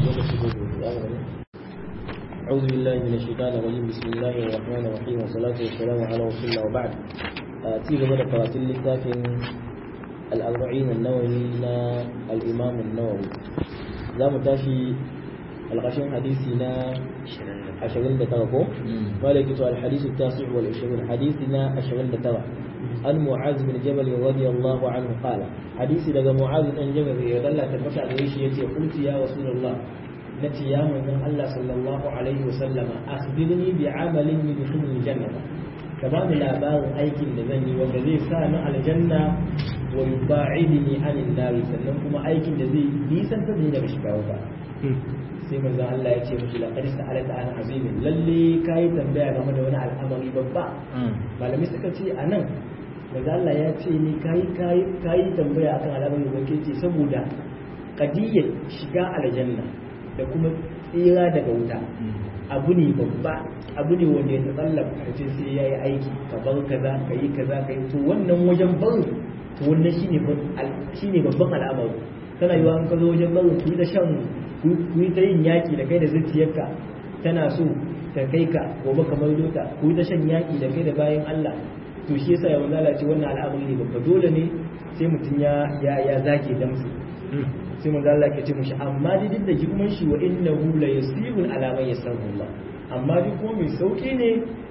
أعوذ بالله من الشيطان الرجيم بسم الله الرحمن الرحيم والصلاة والسلام على رسول الله وبعد تيجي بدأ قراتين لكافٍ الأربعين النووي نا الإمام النووي za mu tashi alƙashin hadisi na ashirin da tara ko? wanda yake to alhadisu ta su wal ashirin hadisi na ashirin da tara an mu'az bin jabal radiyallahu anhu qala hadisi daga mu'az bin jabal ya dalla ta fata da shi yace qultu ya rasulullah nati ya manzon Allah sallallahu alaihi wasallam akhbirni bi amalin yudkhiluni jannata ka ba ni labarin aikin da zan yi wanda zai sa ni aljanna wa yuba'idni anin nar sannan kuma aikin da zai nisantar da daga shiga wuta sai manzon Allah ya ce mishi laqad sa'alaka an azimin lalle kai tambaya game da wani al'amari babba malami suka ce anan manzon Allah ya ce ni kai kai kai tambaya akan al'amari babba ce saboda qadiyyar shiga aljanna da kuma tsira daga wuta abu ne babba abu ne wanda ya tsallaka kace sai yayi aiki ka bar kaza ka yi kaza ka yi to wannan wajen barin to wannan shine babban al'amari tana yiwa an ka zo wajen barin ku yi ta shan ku yi ta yin yaki da kai da zuciyarka tana so ta kai ka gobe kamar dota ku yi ta shan yaki da kai da bayan Allah to shi yasa yawan lalace wannan al'amari ne babba dole ne sai mutum ya ya zage damsu sai manzo Allah ke ce mushi amma duk da girman shi wa innahu la yasirun ala man yasaru Allah amma duk kuma mai sauki ne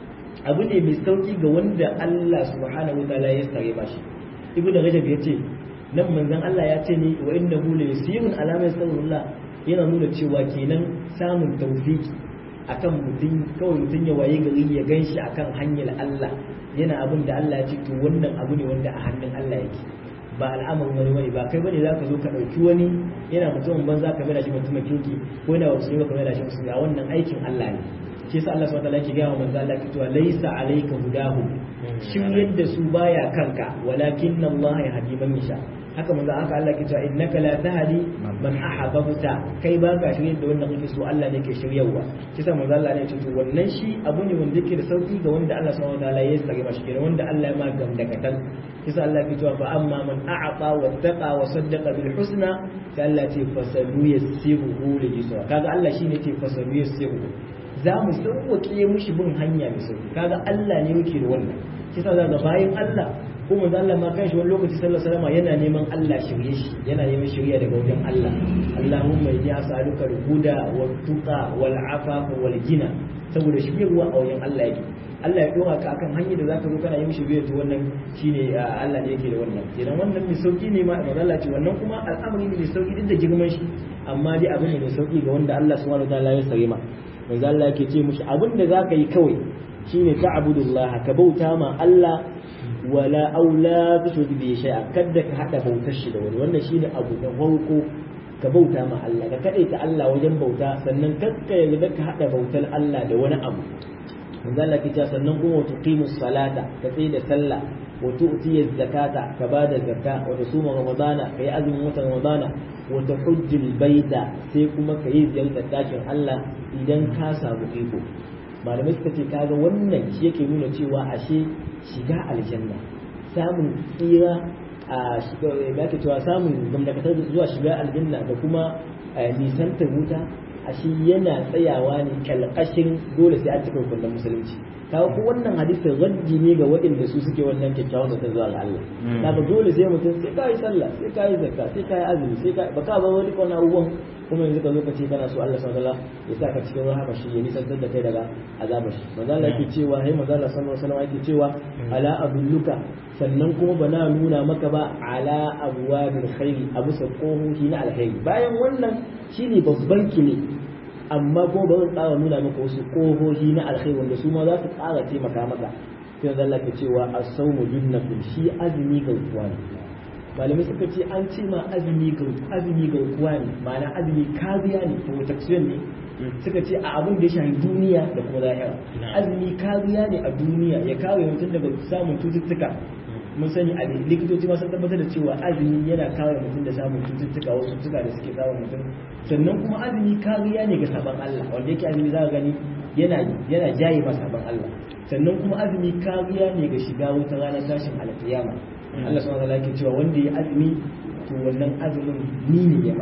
abu ne mai sauki ga wanda Allah subhanahu wa ta'ala ya sare ba shi ibnu rajab yace nan manzon Allah ya ce ni wa innahu la yasirun ala man yasaru Allah yana nuna cewa kenan samun tawfiki akan mutum kawai mutum ya waye gari ya ganshi akan hanyar Allah yana abin da Allah ya ce to wannan abu ne wanda a hannun Allah yake ba al'amarin wani wani ba kai bane za ka zo ka ɗauki wani yana mutumin banza ka mai da shi mutumin kirki ko yana wasu ka mai da shi musulmi a wannan aikin Allah ne shi yasa Allah subhanahu wa ta'ala yake gaya wa manzo Allah cewa laisa alayka hudahu shin yadda su baya kanka walakin Allah ya hadi man yasha haka manzo haka Allah ke cewa innaka la tahdi man ahabbta kai ba ka shirye da wanda kake so Allah ne ke shiryawa shi yasa manzo Allah ne ya ce to wannan shi abu ne wanda yake da sauki ga wanda Allah subhanahu wa ta'ala ya sare mashi kenan wanda Allah ya ma gamdakatan kisa Allah ke cewa fa amma man a'ata wattaqa wa saddaqa bil husna sai Allah ce fasalu yassiruhu li yusra kaga Allah shine ce fasalu yassiruhu za mu sauke mushi bin hanya mai sauki kaga Allah ne yake da wannan kisa za ga bayan Allah ko manzo Allah ma kanshi wani lokaci sallallahu alaihi wasallam yana neman Allah shirye shi yana neman shirya daga wajen Allah Allahumma inni as'aluka al-huda wat-tuqa wal-afafa wal-ghina saboda shiryarwa a wajen Allah yake Allah ya dora ka akan hanyar da zaka zo kana yi mishi biyar to wannan shine Allah ne yake da wannan idan wannan mai sauki ne ma manzo Allah ce wannan kuma al'amari ne mai sauki duk da girman shi amma dai abin ne mai sauki ga wanda Allah subhanahu wataala ya sare ma manzo Allah yake ce mishi abin da zaka yi kawai shine ta'budullah ka bauta ma Allah wala aula tushrik bi shay'a kada ka hada bautar shi da wani wannan shine abu da farko ka bauta ma Allah ka kadaita Allah wajen bauta sannan kakka yarda ka hada bautar Allah da wani abu manzo Allah ke cewa sannan kuma wa tuqimu salata ka tsaye da sallah wa tu'ti zakata ka bada zakka wa tasuma ramadana kai azumin watan ramadana wa tahujjul baita sai kuma kai ziyartar dakin Allah idan ka samu iko malamai suka ce kaga wannan shi yake nuna cewa ashe shiga aljanna samun tsira a shiga ke cewa samun gamdakatar zuwa shiga aljanna da kuma nisantar wuta ashe yana tsayawa ne kalkashin dole sai an cika hukunan musulunci kawo ko wannan hadisin raddi ne ga waɗanda su suke wannan kyakkyawan zata zuwa ga Allah kaga dole sai mutum sai kai sallah sai kai zakka sai kai azumi sai kai baka ba wani kwana abubuwan kuma yanzu ka zo ka ce kana so Allah subhanahu wataala ya saka cikin rahama shi ya nisantar da kai daga azabar shi manzo Allah yake cewa hai manzo Allah sallallahu alaihi wasallam yake cewa ala abulluka sannan kuma bana nuna maka ba ala abwabil khairi abu sa kohohi na alkhairi bayan wannan shine babban kile amma kuma ba zan tsara nuna maka wasu kohohi na alkhairi wanda su ma za su tsara taimaka maka sai manzo Allah ke cewa as-sawmu junnatun shi azumi garkuwa ne malamai suka ce an ce ma azumi ga azumi garkuwa ne ma'ana azumi kariya ne protection ne suka ce a abin da ya shafi duniya da kuma lahira azumi kariya ne a duniya ya kare mutum daga samun cututtuka mun sani a likitoci ma sun tabbatar da cewa azumi yana kare mutum da samun cututtuka wasu cututtuka da suke samun mutum sannan kuma azumi kariya ne ga sabon Allah wanda yake azumi za ka gani yana yana jaye ma sabon Allah sannan kuma azumi kariya ne ga shiga wuta ranar tashin alkiyama Allah subhanahu wa ta'ala yake cewa wanda ya azumi to wannan azumin ni ne ya ma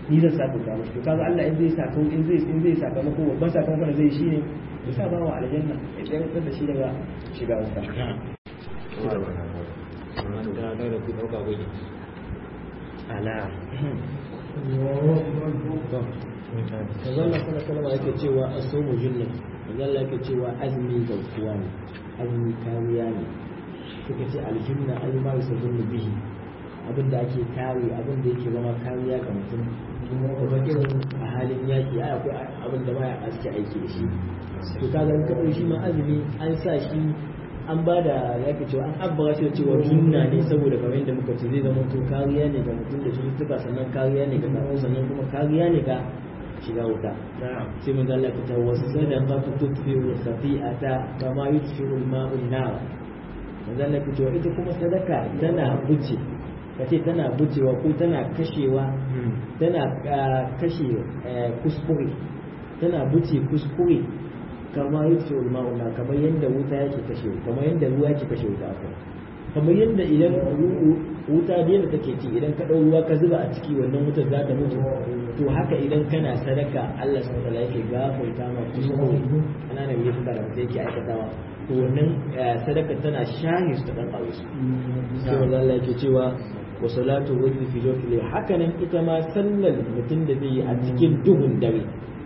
ni zan saka ka mashi to kaga Allah in zai saka in zai in zai saka mako babban sakamakon da zai shi ne ya sa bawa aljanna ya tsayar da shi daga shiga wuta ala Manzala sana kalama yake cewa a so mu junna Manzala yake cewa azumi garkuwa ne azumi kariya ne suka ce aljunna ai ma yusa junna bihi abin da ake kare abin da yake zama kariya ga mutum kuma irin a halin yaki ai akwai abin da baya aske aiki da shi to kaga in ka shi ma azumi an sa shi an ba da ya ke cewa an abbara shi da cewa junna ne saboda kamar yadda muka ce zai zama to kariya ne ga mutum da cututtuka sannan kariya ne ga kafin sannan kuma kariya ne ga shiga wuta sai mun zalla ka ta wasu sadan ba ta tutfi wa safi'ata kama yutfi al-ma'un nar mun zalla ka cewa ita kuma sadaka tana buce kace tana bucewa ko tana kashewa tana kashe kuskure tana buce kuskure kama yutfi al-ma'un nar kamar yadda wuta yake kashe kamar yadda ruwa yake kashe wuta akwai kamar yadda idan wuta da yadda take ci idan ka ɗau ruwa ka zuba a ciki wannan wutar za ta mutu to haka idan kana sadaka Allah subhanahu wa yake gafarta ma kuskure ana nan yake da mutum yake aikatawa to wannan sadaka tana shahi su ta dan ƙawe su sai wanda Allah yake cewa wa salatu wajhi fi jawfi haka nan ita ma sallar mutum da zai yi a cikin duhun dare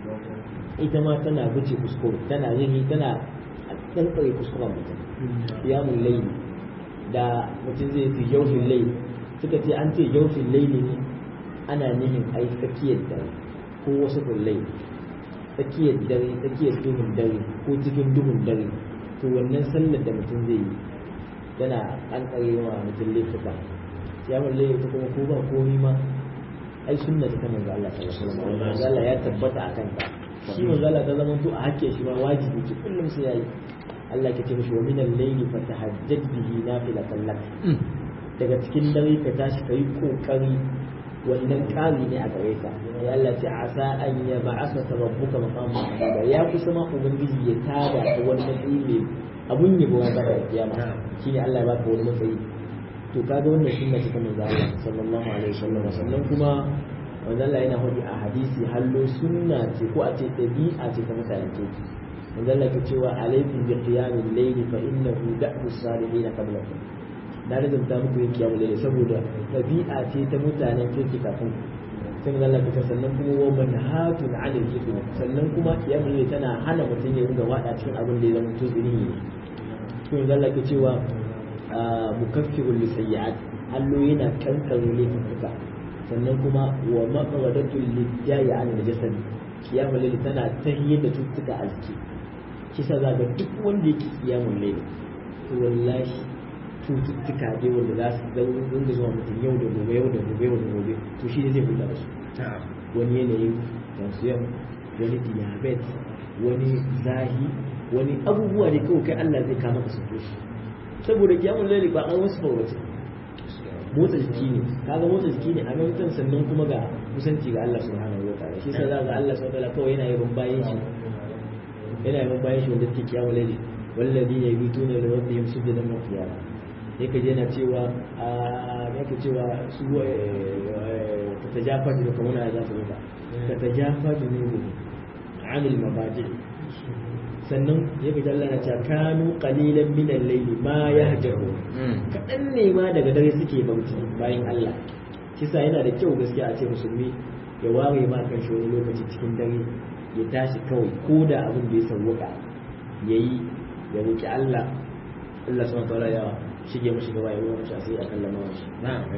ita ma tana buce kuskure tana rini tana tsantsare kuskuren mutum qiyamul layl da mutum zai fi jaufin lai suka ce an ce jaufin lai ne ana nihin ai tsakiyar dare ko wasu lai tsakiyar dare tsakiyar duhun dare ko cikin duhun dare to wannan sallar da mutum zai yi yana an tsare wa mutum laifuka ya mun lai ta kuma ko ba komi ma ai sunna ta manzo Allah sallallahu alaihi wasallam Allah ya tabbata akan ta shi manzo Allah ta zama to a hakke shi ma wajibi ce kullum sai yayi Allah ke ce mishi wa minal layli fatahajjad bihi nafilatan lak daga cikin dare ka tashi kai kokari wannan kari ne a gare ka ya Allah ce asa an ya ba'asa rabbuka maqam mahmuda ya kusa ma ubangiji ya tada ka wani matsayi ne abun yabo ya baka kiyama shine Allah ya baka wani matsayi to kaga wannan sunna ce ta manzo Allah sallallahu alaihi wasallam sannan kuma manzo Allah yana hudi a hadisi hallo sunna ce ko a ce dabi'a ce ta mutanen kirki manzo Allah ke cewa alaikum bi qiyamil layli fa innahu da'bu salihin qablakum na rizumta muku yin qiyamul layli saboda tabi'a ce ta mutanen kirki kafin sai manzo Allah ke sannan kuma wa manhatun 'anil ithmi sannan kuma qiyamul layli tana hana mutum ya ringa wada cikin abin da ya zama tuzuri ne to manzo Allah ke cewa mukaffirul lisayyi'at allo yana kankare laifuka sannan kuma wa maqradatul lidda'i 'an najasad qiyamul layli tana tahiyyar da cututtuka a jiki kisa za ga duk wanda yake kiyamun laili to wallahi cututtuka dai wanda za su dinga zuwa mutum yau da gobe yau da gobe yau da gobe to shi ne zai kula da su wani yanayin tension wani diabetes wani zahi wani abubuwa ne kawai kai Allah zai kama ka sauke shi saboda kiyamun laili ba an wasu fawace motsa jiki ne kaga motsa jiki ne a mutum sannan kuma ga kusanci ga Allah subhanahu wa ta'ala shi sa za ga Allah subhanahu wa ta'ala kawai yana yaban bayan shi yana yawan bayan shi wanda suke kiyamu laili wallazi ya yi tuna da rabbihim sujudan wa qiyama yake je yana cewa a yake cewa su ta tajafa da kuma na za su ruba ta tajafa da nubu anil mabaji sannan yake jalla na cewa kanu qalilan min al-layli ma yahjaru kadan ne ma daga dare suke bauti bayan Allah kisa yana da kyau gaskiya a ce musulmi ya ware ma kan shi wani lokaci cikin dare ya tashi kawai ko da abin da ya sauwaka ya yi ya roƙi Allah Allah subhanahu wa ta'ala ya shige mashi gaba ya ruwa mashi asiri a kan lamarin shi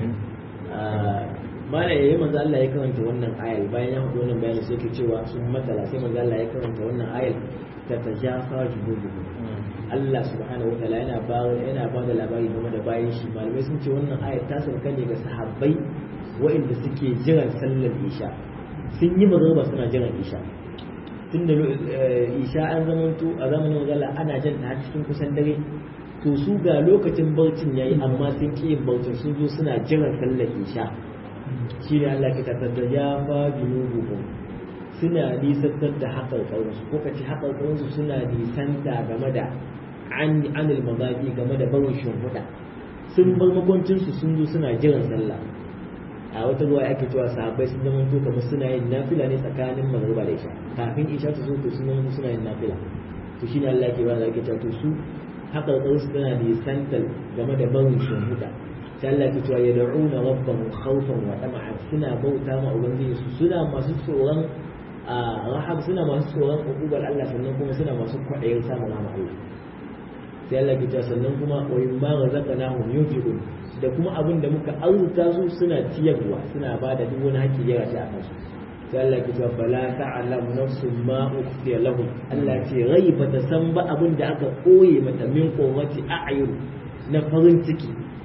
mana yayi manzo Allah ya karanta wannan ayar bayan ya hudu wannan bayani sai ke cewa sun matala sai manzo Allah ya karanta wannan ayar ta tajafa junubuhum Allah subhanahu wa ta'ala yana ba yana ba da labari game da bayan shi malamai sun ce wannan ayar ta sauka ne ga sahabbai waɗanda suke jiran sallar isha sun yi magana suna jiran isha tun da isha an zamanto a zamanin magana ana jan ta cikin kusan dare to su ga lokacin barcin yayi amma sun ƙi yin barcin sun zo suna jiran sallar isha shi ne Allah ke tattar da ya fa junubuhum suna nisantar da haƙar ƙaurinsu ko kace haƙar ƙaurinsu suna nisanta game da an anil mazaƙi game da barin shimfiɗa sun bar makwancinsu sun zo suna jiran sallah a wata ruwa ake cewa sahabbai sun zama to kamar suna yin nafila ne tsakanin magriba da isha kafin isha ta zo to sun zama suna yin nafila to shine Allah yake ba da yake cewa to su haka da su tana da santal game da barin shimfiɗa sai Allah yake cewa yad'una rabbahum khawfan wa tama'an suna bauta ma ubangiji su suna masu tsoron a rahab suna masu tsoron ukubar Allah sannan kuma suna masu kwaɗayin samun rahama Allah sai Allah ke cewa sannan kuma wa yumma razaqnahum yunfiqun da kuma abin da muka arzuta su suna ciyarwa suna ba da duk wani haƙƙi ya rashi a kansu sai Allah ke cewa fala ta'lam nafsun ma ukhfiya lahum Allah ce rai ba ta san ba abin da aka koye mata min qawati a'yun na farin ciki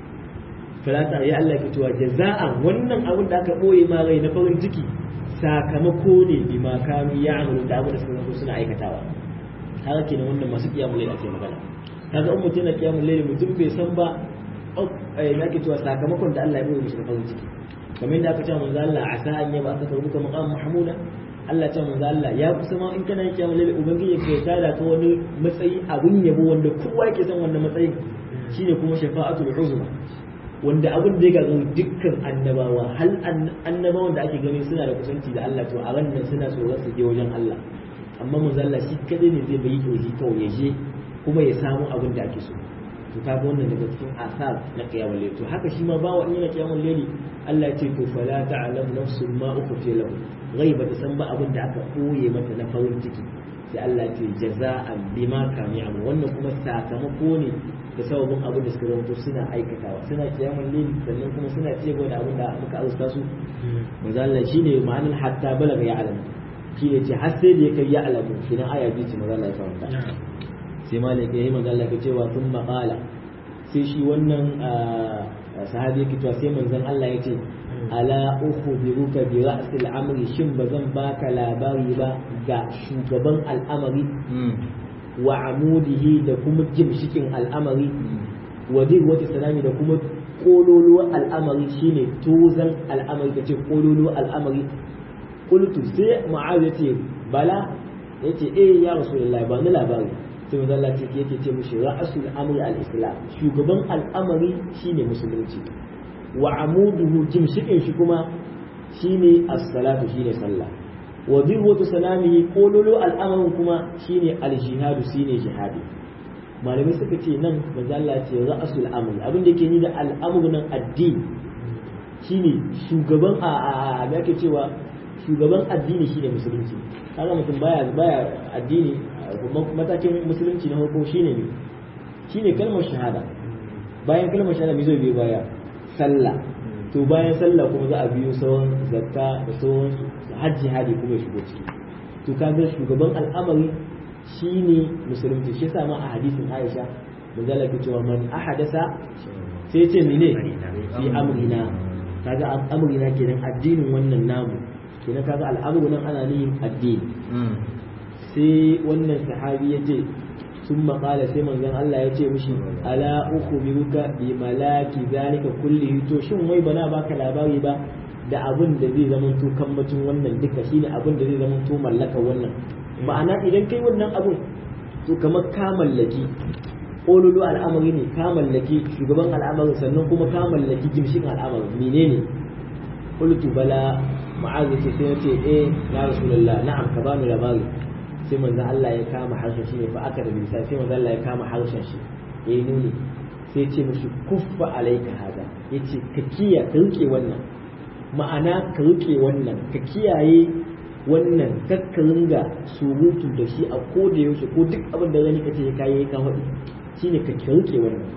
fala ta ya Allah ke cewa jaza'an wannan abin da aka koye ma rai na farin ciki sakamako ne bi ma kanu ya'malu da abin da suka suna aikatawa haka kenan wannan masu kiyamul layl ake magana kaga in mutum na kiyamul layl mutum bai san ba na ke cewa sakamakon da Allah ya bai mishi farin ciki kamar da aka ce manzo Allah asa an yaba aka karbu ka maqam mahmuda Allah ce manzo Allah ya kusa ma in kana yin kiyamul layl ubangiji ya tada ka wani matsayi abun yabo wanda kowa yake son wannan matsayin shine kuma shafa'atul uzma wanda abin da ya gaza dukkan annabawa hal annabawan da ake gani suna da kusanci da Allah to a wannan suna tsoron su je wajen Allah amma manzo Allah shi kadai ne zai bayi toji kawai ya je kuma ya samu abin da ake so to kaga wannan daga cikin asar na qiyamul layl to haka shi ma bawa in yana qiyamul layl Allah ya ce to fala ta'lam nafsun ma ukhfi lahu ghaiba ta san ba abin da aka koye mata na farin ciki sai Allah ya ce jaza'an bima kanu ya'malu wannan kuma sakamako ne da sababin abin da suka zama suna aikatawa suna qiyamul layl sannan kuma suna cewa da abin da muka austa su manzo Allah shine ma'anar hatta balaga ya alamu shine ce har sai da ya kai ya alamu shi nan aya biyu ce manzo Allah ya fahimta sai malik ya yi magana ka cewa sun maƙala sai shi wannan sahabi yake cewa sai manzon Allah ya ce ala ukhbiruka bi ra'sil amri shin bazan baka labari ba ga shugaban al'amari wa amudihi da kuma jimshikin al'amari wa wata salami da kuma kololuwar al'amari shine tozan al'amari kace kololuwar al'amari qultu sai mu'awiya yace bala yace eh ya rasulullahi ba ni labari sai manzo Allah yake ce mishi ra'asul amri al-islam shugaban al'amari shine musulunci wa amuduhu jimshikin shi kuma shine as-salatu shine sallah wa dirwatu salamihi kololo al'amarin kuma shine al-jihadu shine jihadi malamai suka ce nan manzo Allah ce ra'asul amri abin da yake ni da al'amru nan addini shine shugaban a a yake cewa shugaban addini shine musulunci kaga mutum baya baya addini matakin musulunci na farko shine ne shine kalmar shahada bayan kalmar shahada me zai biyo baya sallah to bayan sallah kuma za a biyo sauran zakka da sauran hajji hadi kuma ya shigo ciki to kaga shugaban al'amari shine musulunci shi yasa ma a hadisin Aisha manzala ke cewa man ahadasa sai ce mene fi amrina kaga amrina kenan addinin wannan namu kenan kaga al'amru nan ana nihin addini sai wannan sahabi ya ce sun maƙala sai manzon Allah ya ce mishi ala uku biruka bi malaki zalika kulli to shin wai bana baka labari ba da abin da zai zama to kambacin wannan duka shine abin da zai zama to mallaka wannan ma'ana idan kai wannan abun to kamar ka mallaki ƙololo al'amari ne ka mallaki shugaban al'amari sannan kuma ka mallaki gimshin al'amari menene qultu bala ma'az ce sai ce eh ya rasulullah na'am ka bani labari sai manzo Allah ya kama harshen shi ne fa aka da bisa sai manzo Allah ya kama harshen shi yayi nuni sai ya ce mishi kuffa alayka hada yace ka kiya ka rike wannan ma'ana ka rike wannan ka kiyaye wannan kakka ringa surutu da shi a ko da yaushe ko duk abin da gani kace ka yi ka faɗi shine ka rike wannan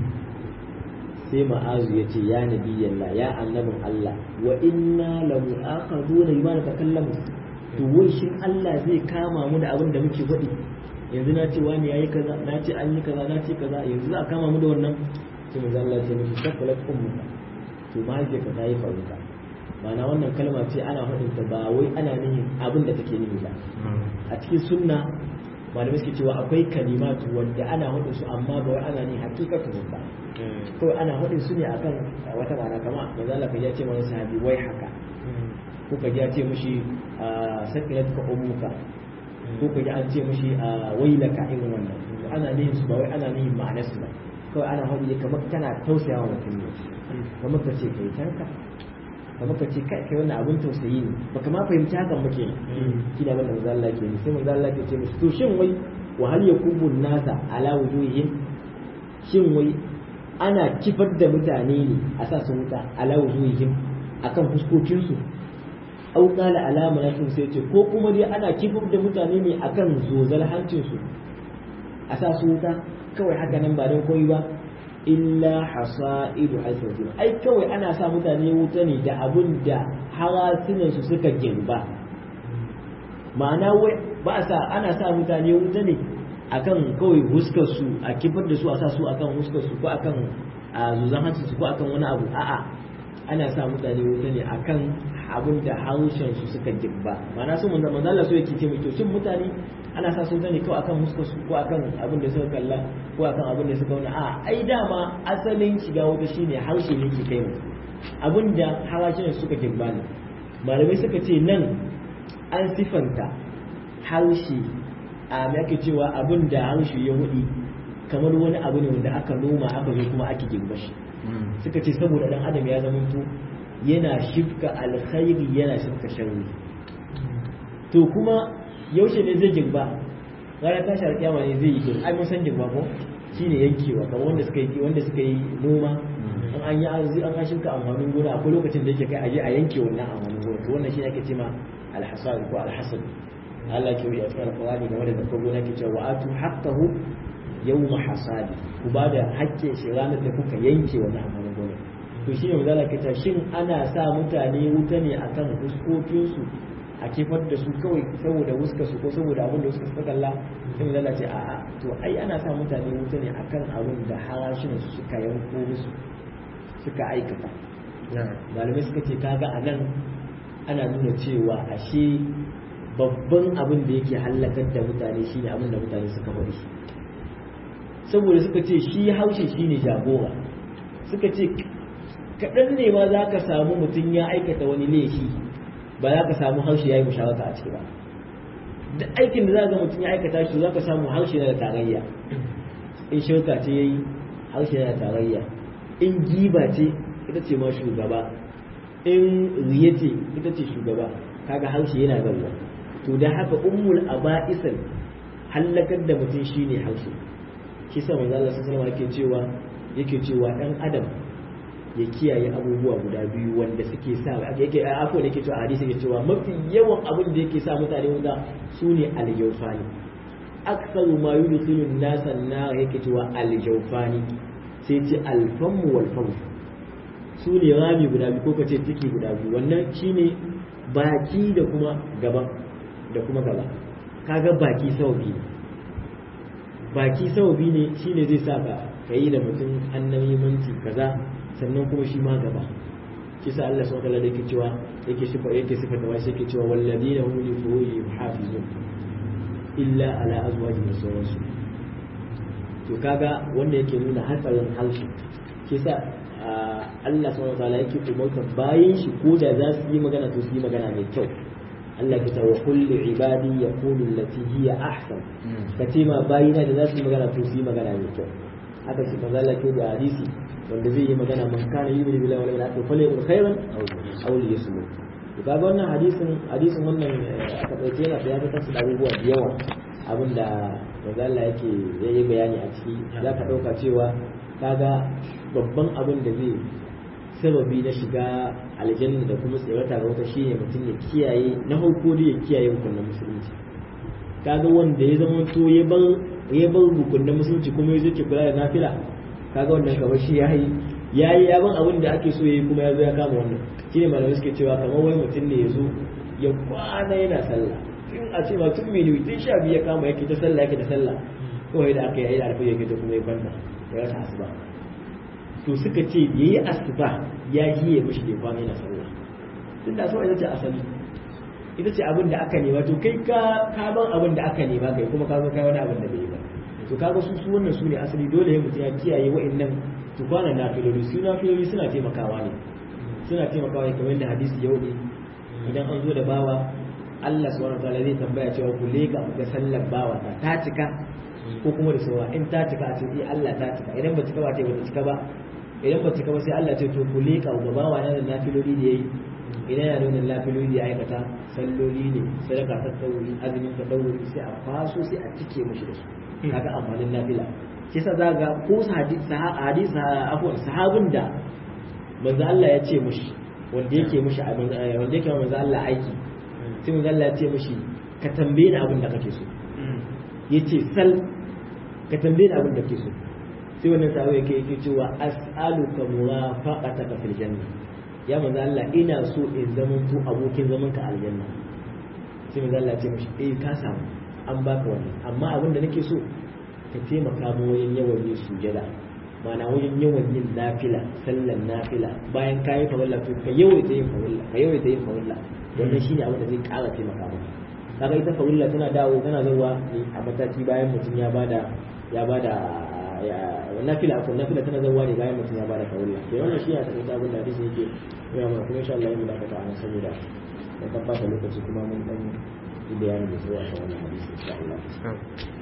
sai ma'azu ya ce ya nabi Allah ya annabin Allah wa inna la mu'akhaduna bima natakallamu to wai shin Allah zai kama mu da abin da muke faɗi yanzu na ce wani yayi kaza na ce an yi kaza na ce kaza yanzu za a kama mu da wannan sai manzo Allah ya ce mishi sakalat ummuka to mahaifiyarka ta yi faruka ma'ana wannan kalma ce ana faɗin ta ba wai ana nihin abin da take nufi ba a cikin sunna malamai suke cewa akwai kalimatu wanda ana faɗin su amma ba wai ana nihin hakikatu ba kawai ana faɗin su ne akan wata ma'ana kama manzo Allah ya ce mana sahabi wai haka ko ka ji a ce mishi sakilat ka ummuka ko ka ji an ce mishi wailaka irin wannan ana nihin su ba wai ana nihin ma'anar su ba kawai ana faɗi kamar kana tausayawa mutum ne kamar ka ce kai tanka kamar ka ce kai kai wannan abun tausayi ne baka ma fahimci hakan ba kenan shi da wannan manzo Allah ke ni sai manzo Allah ke ce musu to shin wai wa hal yakubu nasa ala wujuhihim shin wai ana kifar da mutane ne a sa su wuta ala wujuhihim akan fuskokin su au qala ala manakin sai ce ko kuma dai ana kifar da mutane ne akan zozal hancin su a sa su wuta kawai haka nan ba don koyi ba illa hasaidu hasabin ai kawai ana sa mutane wuta ne da abun da harasunan su suka girba ma'ana wai ba sa ana sa mutane wuta ne akan kawai huskar su a kifar da su a sa su akan huskar su ko akan a zuzan hancin su ko akan wani abu a'a ana sa mutane wuta ne akan abin da harshen su suka girba ma'ana su manzo manzo Allah so yake ce mai to shin mutane ana sa su wuta ne kawai akan huskar su ko akan abin da suka kalla ko akan abin da suka wani a ai dama asalin shiga wuta shine harshe ne ke kai mutum abin da harshen suka girba ne malamai suka ce nan an sifanta harshe a yake cewa abin da harshe ya hudi kamar wani abu ne wanda aka noma aka zo kuma ake girba shi suka ce saboda dan adam ya zama to yana shifka alkhairi yana shifka sharri to kuma yaushe ne zai girba ranar tashi alƙiyama ne zai yi girba ai mun san girba ko shine yankewa kamar wanda suka yi wanda suka yi noma an an yi arzi an shifka amfanin gona akwai lokacin da yake kai aje a yanke wannan amfanin gona to wannan shine ake cewa alhasad ko alhasad Allah ke yi a cikin alƙur'ani game da zakar gona ke cewa wa'atu haqqahu yawma hasadi ku ba da haƙƙin shi ranar da kuka yanke wannan amfanin gona to shine magana ke ta shin ana sa mutane wuta ne akan fuskokinsu a kifar da su kawai saboda wuska su ko saboda abin da suka suka kalla sai mu lalace a to ai ana sa mutane wuta ne akan abin da harashin su suka yanko musu suka aikata malamai suka ce kaga a nan ana nuna cewa ashe babban abin da yake hallakar da mutane shine abin da mutane suka bari saboda suka ce shi haushe shine jagora suka ce kaɗan ne ma za ka samu mutum ya aikata wani laifi ba za ka samu harshe ya yi musharaka a ciki ba da aikin da za ga mutum ya aikata shi za ka samu harshe na da tarayya in shirka ce ya yi harshe na da tarayya in giba ce ita ce ma shugaba in riye ce ita ce shugaba kaga harshe yana gaba to da haka ummul aba'isan hallakar da mutum shine harshe shi sa manzo Allah sallallahu alaihi yake cewa yake cewa dan adam ya kiyaye abubuwa guda biyu wanda suke sa yake afo da yake cewa hadisi yake cewa mafi yawan abin da yake sa mutane wuta sune al-jawfani aktsaru ma yudkhilu an-nasa an-nar yake cewa al-jawfani sai ce al-famu wal famu su ne rami guda biyu ko kace ciki guda biyu wannan shine baki da kuma gaba da kuma gaba kaga baki sau biyu baki sababi ne shine zai sa ka kai da mutum annabi manci kaza sannan kuma shi ma gaba shi sa Allah subhanahu wa ta'ala yake cewa yake sifa yake sifa da wasu yake cewa walladina hum li furujihim hafizun illa ala azwajihim sauransu to kaga wanda yake nuna hatsarin harshe shi sa Allah subhanahu wa ta'ala yake umarta bayan shi ko da za su yi magana to su yi magana mai kyau Allah ke tawa kulli ibadi ya kulu lati hiya ahsan ka ce ma bayina da za su yi magana to su yi magana mai kyau haka shi manzo Allah ke da hadisi wanda zai yi magana man kana yu'minu billahi wal yawmil akhir falyakul khairan aw liyasmut to kaga wannan hadisin hadisin wannan aka dauke yana da ya fitar da abubuwa da yawa abinda manzo Allah yake yayi bayani a ciki za ka dauka cewa kaga babban abin da zai sababi na shiga aljanna da kuma tsirata ga wata shine mutum ya kiyaye na farko da ya kiyaye hukunan musulunci kaga wanda ya zama to ya bar ya bar hukunan musulunci kuma ya zuke kula da nafila kaga wannan kamar shi yayi yayi ya ban abin da ake so yayi kuma ya zo ya kama wannan shine malamai suke cewa kamar wai mutum ne ya zo ya kwana yana sallah in a ce ma tun mini tun sha biyu ya kama yake ta sallah yake ta sallah kawai da aka yi da alfa yake ta kuma ya kwanta ya rasa asuba to suka ce ya yi asuba ya yi ya mishi da kwana yana sallah tun da asuba ita ce asali ita ce abin da aka nema to kai ka ka ban abin da aka nema kai kuma ka zo kai wani abin da bai yi ba to kaga su su wannan su ne asali dole ya mutum ya kiyaye wa'annan to kwana nafiloli su nafiloli suna taimakawa ne suna taimakawa ne kamar da hadisi yau ne idan an zo da bawa Allah subhanahu wa ta'ala zai tambaya cewa ku leka ga sallar bawa ta ta cika ko kuma da saura in ta cika a ce eh Allah ta cika idan ba cika ba ta ba ta cika ba idan ba cika ba sai Allah ce to ku leka ga bawa na da nafiloli da yayi idan ya nuna lafiloli ya aikata salloli ne sadaka ta ɗauri azumin ta ɗauri sai a faso sai a cike mashi da su kaga amfanin nafila kisa za ga ko hadis afwan sahabin da manzo Allah ya ce mushi wanda yake mushi wanda yake manzo Allah aiki sai manzo Allah ya ce mushi ka tambaye ni abin da kake so yace sal ka tambaye ni abin da kake so sai wannan sahabi yake yake cewa as'aluka murafaqataka fil janna ya manzo Allah ina so in zama to abokin zaman ka aljanna sai manzo Allah ya ce mushi eh ka samu an baka wannan amma abin da nake so ka taimaka mu wajen yawan yin sujada mana wajen yawan yin nafila sallan nafila bayan ka yi farilla to ka yawaita yin farilla ka yawaita yin farilla wannan shine abin da zai ƙara taimaka maka kaga ita farilla tana dawo tana zuwa ne a mataki bayan mutum ya bada ya bada nafila akwai nafila tana zuwa ne bayan mutum ya bada farilla to wannan shi ya taƙaita abin da hadisi yake yana mana kuma insha Allah yin da aka ta'ana saboda dan tabbata lokaci kuma mun dan yi bayani da sai a wannan hadisi insha Allah